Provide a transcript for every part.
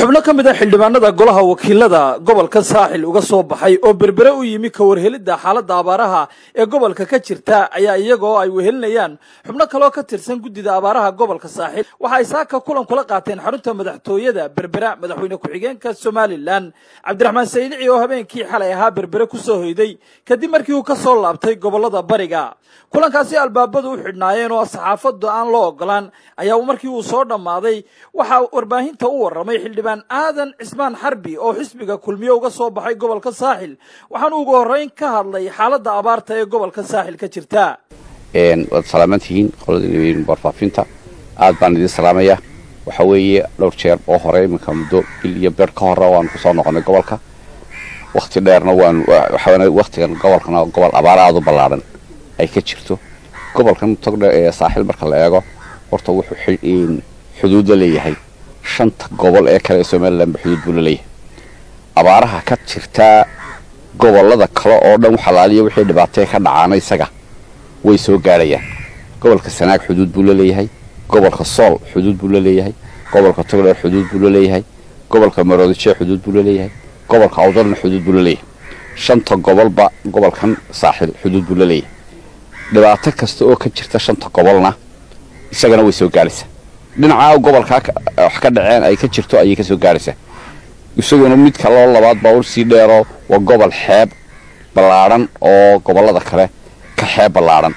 xubno ka mid a xildhibaanada golaha wakiilada gobolka saaxil uga soo baxay oo berbere u yimi ka warhelidda xaaladda abaaraha ee gobolka ka jirta ayaa iyagoo ay wehelinayaan xubno kaloo ka tirsan guddida abaaraha gobolka saaxil waxa ay saaka kulan kula qaateen xarunta madaxtooyada berbera madaxweyne ku-xigeenka somalilan cabdiraxmaan saydici oo habeenkii xalay ahaa berbere ku soo hoyday kadib markii uu ka soo laabtay gobolada bariga kulankaasi albaabadu u xidhnaayeen oo saxaafaddu aan loo ogolaan ayaa markii uu soo dhammaaday waxaa warbaahinta u warramay xildhibaan aadan cismaan xarbi oo xisbiga kulmiye uga soo baxay gobolka saaxil waxaanu ugu horreyn ka hadlay xaaladda abaarta ee gobolka saaxil ka jirta waad salaaman tihiin qolada warfaafinta aad baan idiin salaamaya waxa weeye dhowr jeer oo hore iminka muddo bil iyo beer ka hore waanu kusoo noqonay gobolka wakti dheerna waan waktigan gobolkana gobol abaar aada u ballaadhan ay ka jirto gobolkan togdhe ee saaxil marka la eego horta wuxuu xuduud la leeyahay shanta gobol ee kale ee somalilanba xuduud buu la leeyahay abaaraha ka jirtaa gobolada kale oo dhan xalaaliya wixii dhibaatee ka dhacaana isaga way soo gaadhayaan gobolka sanaag xuduud buu la leeyahay gobolka sool xuduud buu la leeyahay gobolka togdheer xuduud buu la leeyahay gobolka maroodijeer xuduud buu la leeyahay gobolka awdalna xuduud buu la leeyahay shanta gobolba gobolkan saaxil xuduud buu la leeyahay dhibaato kasta oo ka jirta shanta gobolna isagana way soo gaadhaysaa dhinacaa gobolkaa wax ka dhaceen ay ka jirto ayay ka soo gaadhaysaa isaguna mid kaloo labaad baa ursii dheeroo waa gobol xeeb ballaadhan oo gobollada kale ka xeeb ballaadhan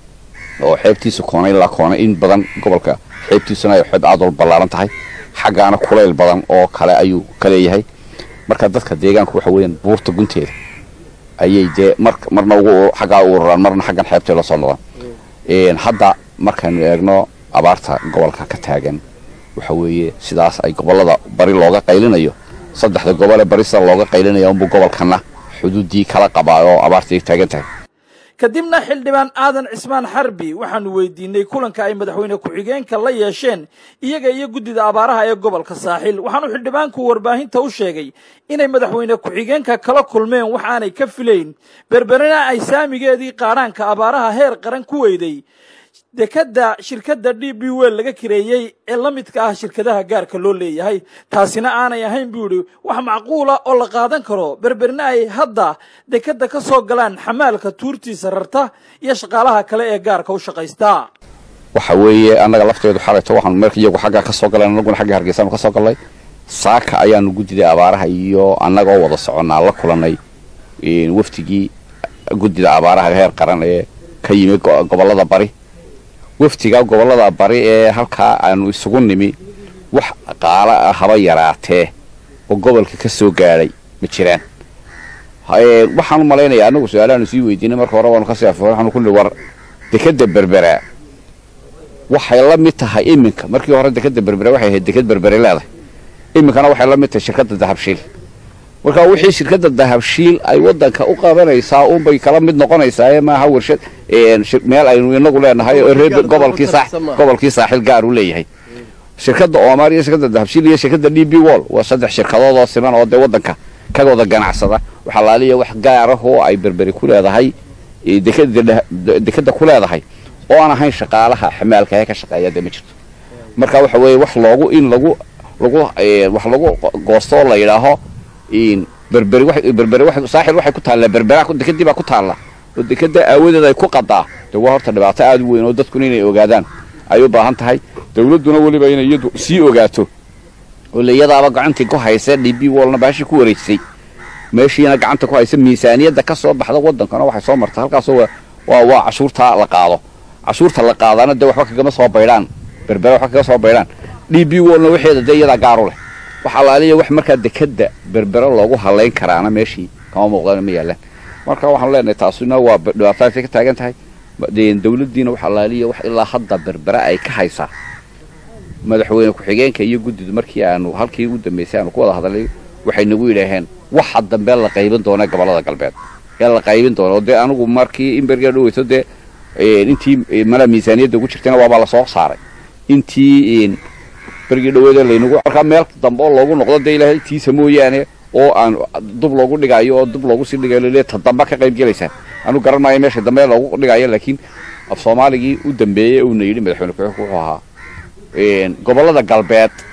oo xeebtiisa koona ilaa koona in badan gobolka xeebtiisuna ay xeeb aad wal ballaadhan tahay xaggaana kulayl badan oo kale ayuu ka leeyahay marka dadka deegaanku waxa weeyaan buurta gunteeda ayay dee mar marna ugu xaggaa u ururaan marna xaggan xeebtay la soo noqdaan hadda markaynu eegno abaarta gobolka ka taagan waxa weeye sidaas ay gobollada bari looga qaylinayo saddexda gobolee bari sida looga qaylinaya unbuu gobolkana xuduuddii kala qabaa oo abaartii taagan tahay kadibna xildhibaan aadan cismaan xarbi waxaanu weydiinay kulanka ay madaxweyne ku-xigeenka la yeesheen iyaga iyo guddida abaaraha ee gobolka saaxil waxaanu xildhibaanku warbaahinta u sheegay inay madaxweyne ku-xigeenka kala kulmeen wax aanay ka filayn berberina ay saamigeedii qaadhaanka abaaraha heer qaran ku weyday dekadda shirkadda d b wel laga kireeyey ee la midka ah shirkadaha gaarka loo leeyahay taasina aanay ahayn buu yidhi wax macquula oo la qaadan karo berberina ay hadda dekadda ka soo galaan xamaalka tuurtiisa rarta iyo shaqaalaha kale ee gaarka u shaqaysta waxa weeye annaga lafteedu xalayto waxaanu marka iyagu xaggaa ka soo galeen annaguna xagga hargeysaanu ka soo gallay saaka ayaanu guddiday abaaraha iyo annagoo wada soconnaa la kulannay wafdigii guddida abaaraha heer qaran ee ka yimi gobollada bari waftiga gobollada bari ee halkaa aanu isugu nimi wax qaala ah haba yaraatee oo gobolka ka soo gaadhay ma jiraan waxaanu malaynayaa annagu su-aalahaanu sii weydiinay marka hore waanu kasii afo waxaanu kulli war dekadda berberaa waxay la mid tahay iminka markii hore dekadda berbera waxay ahayd dekad berbere leedahay iminkana waxay la mid tahay shirkadda dahabshiil marka wixii shirkadda dahabshiil ay waddanka u qabanaysaa unbay kala mid noqonaysaa maaha warshad meel aynu inagu leenahay oo reer gobolkii gobolkii saaxil gaar uu leeyahay shirkadda omar iyo shirkadda dahabshiil iyo shirkadda d b wall waa saddex shirkadood oo siman oo dee waddanka ka wada ganacsada waxaa laaliya wax gaarahoo ay berberi ku leedahay dekadda ku leedahay oo aan ahayn shaqaalaha xamaalka ee ka shaqeeya dee ma jirto marka waxa weeye wax loogu in lagu lagu wax lagu goosto oo la yidhaaho berberi berberi saaxil waxay ku taallaa berbera dekadii baa ku taalla oo dekada aawadeed ay ku qadaa dee waa horta dhibaato aada u weyn oo dadkuna inay ogaadaan ay u baahan tahay dawladduna weliba inay iyadu sii ogaato oo layadaaba gacantii ku haysa d b wallna baashii ku wareejisay meeshiina gacanta ku haysa miisaaniyadda ka soo baxda waddankana waxay soo marta halkaasoo waa waa cashuurta la qaado cashuurta la qaadaana dee waxba kagama soo baydhaan berbera waxba kaga soo baydhaan d b wallna waxeeda dee iyadaa gaaru leh wax allaaliya wax markaa dekadda berbera loogu halayn karaana meeshii kama muuqdana ma yaalaan marka waxaanu leenahay taasina waa dhibaataasay ka taagan tahay dawladdiina wax allaaliya wax ilaa hadda berbera ay ka haysaa madaxweyne ku-xigeenka iyo guddidu markii aanu halkii u dambaysay aanu ku wada hadalay waxay nagu yidhaaheen waxa dambe la qaybin doona gobollada galbeed ee la qaybin doona oo dee anigu markii in berger dhaweyso dee intii mana miisaaniyadda ugu jirtayna waabaa lasoo saaray intii bergii dhaweedee laynagu markaa meel dambe oo loogu noqdo dee ilaahay tiisa mooyaane oo aan dub loogu dhigayo oo dub loogu sii dhigayo lale ta damba ka qayb gelaysaa anu garan maayo meesha dambe loogu dhigayo laakiin af soomaaligii u dambeeyey uuna yidhi madaxweyne ku-xigeenku wuxuu ahaa gobollada galbeed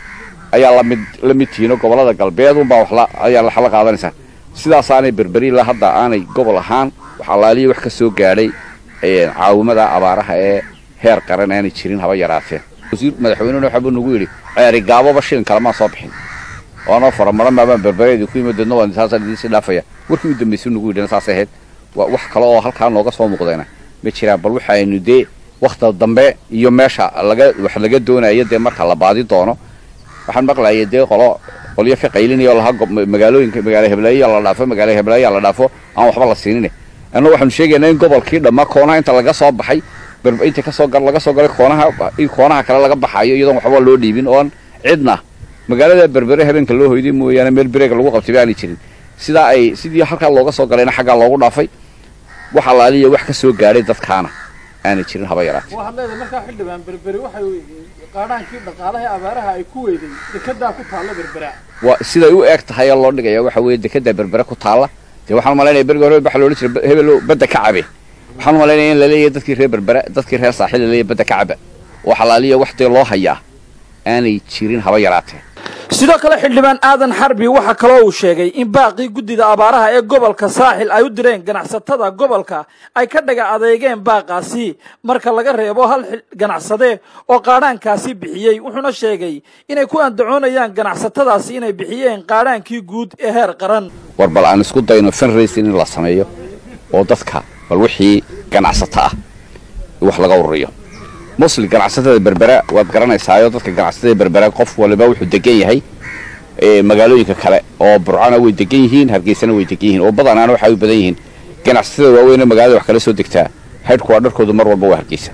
ayaa lamid la mid tihiin oo gobollada galbeed unbaa wax la ayaa wax la qaadanaysaa sidaasaanay berberi ilaa hadda aanay gobol ahaan wax allaaliya wax ka soo gaadhay caawimada abaaraha ee heer qaran aanay jirin haba yaraateen wasiir madaxweynena waxaabuu nagu yidhi ceeri gaaboba shilin kalamaan soo bixin oonoo faramara maabaan berbereedii ku yimid deedna waan saasaan idiin sii dhaafaya warkii u dambaysay nagu yidhina saasay ahayd waa wax kale oo halkaa nooga soo muuqdayna ma jiraan bal waxaynu dee wakhta dambe iyo meesha laga wax laga doonayo dee marka la baadi doono waxaan maqlayay dee qolo qolyo ka qaylinaya oo lahaa magaalooyinka magaala heblaaya la dhaafo magaala heblaaya la dhaafo aan waxba la siinine annagu waxaanu sheegaynaa in gobolkii dhammaa koonaha inta laga soo baxay inta kasoo laga soo galay koonaha koonaha kale laga baxayo iyadoon waxba loo dhiibin oon cidna magaalada berbere habeenka loo hoyday mooyaane meel bereega lagu qabtay ba aanay jirin sidaa ay sidii halkaa looga soo galayna xaggaa loogu dhaafay wax allaaliya wax ka soo gaadhay dadkaana aanay jirin haba yaraatee waxaad leedahay markaa xildhibaan berberi waxay qaadhaankii dhaqaalaha abaaraha ay ku weyday dekedaa ku taalla berbera waa siday u eg tahay loo dhigaya waxa weeye dekedaa berbere ku taalla dee waxaan umalaynaya berigi hore waxa loohan jira hebelo badda ka cabe waxaan umalaynaya in laleeyahay dadkii reer berbere dadkii reer saaxiil laleeyahay badda ka caba wax allaaliya wax dee loo hayaa aanay jirin haba yaraatee sidoo kale xildhibaan aadan xarbi waxaa kaloo uu sheegay in baaqii guddida abaaraha ee gobolka saaxil ay u direen ganacsatada gobolka ay ka dhaga adeegeen baaqaasi marka laga reebo hal ganacsade oo qaadhaankaasi bixiyey wuxuuna sheegay inay ku andacoonayaan ganacsatadaasi inay bixiyeen qaadhaankii guud ee heer qaran war bal aan isku dayno funracing in la sameeyo oo dadka bal wixii ganacsato ah wax laga ururiyo mosli ganacsatada berbera waad garanaysaayo dadka ganacsatada berbera qof waliba wuxuu degan yahay magaalooyinka kale oo burcana way degan yihiin hargeysana way degan yihiin oo badanaana waxay u badan yihiin ganacsatada waaweyn magaalada wax kala soo degtaa haydhku waa dharkoodu mar walba waa hargeysa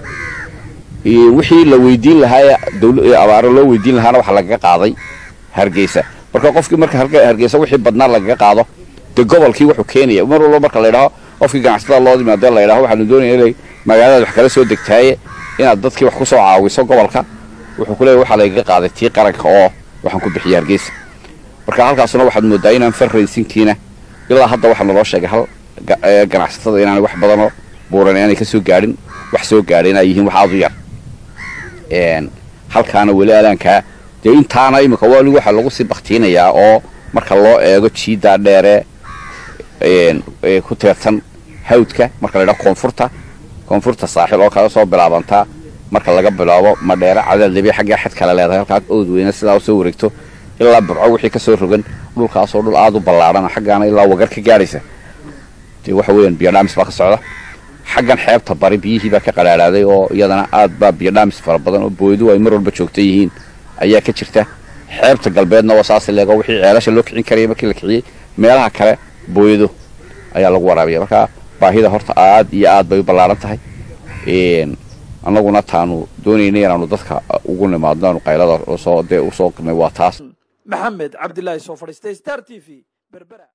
wixii la weydiin lahaa abaaro loo weydiin lahaana waxa lagaga qaaday hargeysa marka qofkii marka hargeysa wixii badnaa lagaga qaado dee gobolkii wuxuu keenaya mar walba marka la ydhaho qofkii ganacsatada loo yimaadee la ydhaho waxaanu doonaya inay magaalada wax kala soo degtaaye inaad dadkii wax ku soo caawiso gobolka wuxuu ku leeyahy waxaa lagaga qaaday tii qaranka oo waxaan ku bixiyay hargeysa marka halkaasuna waxaad moodaa inaan farraysinkiina ilaa hadda waxaa naloo sheegay hal ganacsatada inaanay wax badanoo buuran aanay ka soo gaadhin wax soo gaadhay inay yihiin wax aad u yar halkaana weli alaankaa dee intaana iminka wali waxaa lagu sii baktiinayaa oo marka loo eego jiiddaa dheere ku teersan hawdka marka la ydhaho koonfurta koonfurta saaxil oo kala soo bilaabantaa marka laga bilaabo madheere cadaaldebe xaggaa xad kale leedahay halkaa ood weyne sidaa usoo wareegto ilaa burco wixii ka soo rogan dhulkaasoo dhul aad u ballaadhan xaggaana ilaa wagar ka gaadhaysa dee waxa weeyaan biyodhaamis baa ka socda xaggan xeebta bari biyihii baa ka qadhaadhaaday oo iyadana aad baa biyodhaamis fara badan oo booyadu ay mar walba joogta yihiin ayaa ka jirta xeebta galbeedna waa saas leego wixii ceelasha loo kicin karaya markii la kiciyey meelaha kale booyado ayaa lagu waraabiya marka baahida horta aad iyo aad bay u ballaaran tahay annaguna taanu doonaynay inaanu dadka ugu nimaadno aanu qaylada soo dee usoo qirnay waa taas maxamed cabdilaahi soo fadhiistay star t v berbera